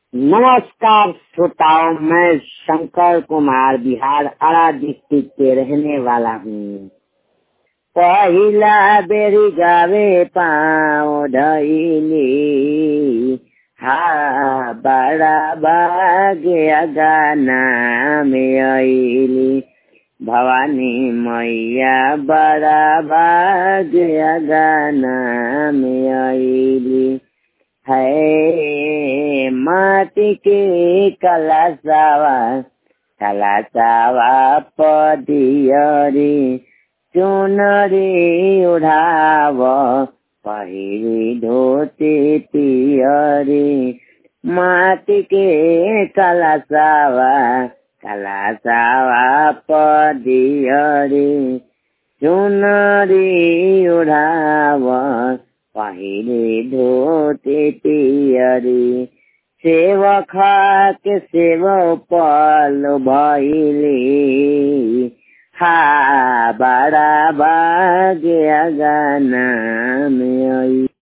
नमस्कार श्रोताओं मैं शंकर कुमार बिहार अड़ा डिस्ट्रिक्ट के रहने वाला हूँ पहिला बेरी गावे पाँव धैली हा बड़ा भाग्य गाना में अली भवानी मैया बड़ा भाग्य गाना में अली है माटी के कलासावा कलासावा पदियरी चुनरी उड़ाव पहिरी धोती पियरी माटी के कलासावा कलासावा पदियरी चुनरी उड़ाव पहिरे धोते पियरी सेव खा के सेव पल भैली हा बड़ा भाग्य गाना में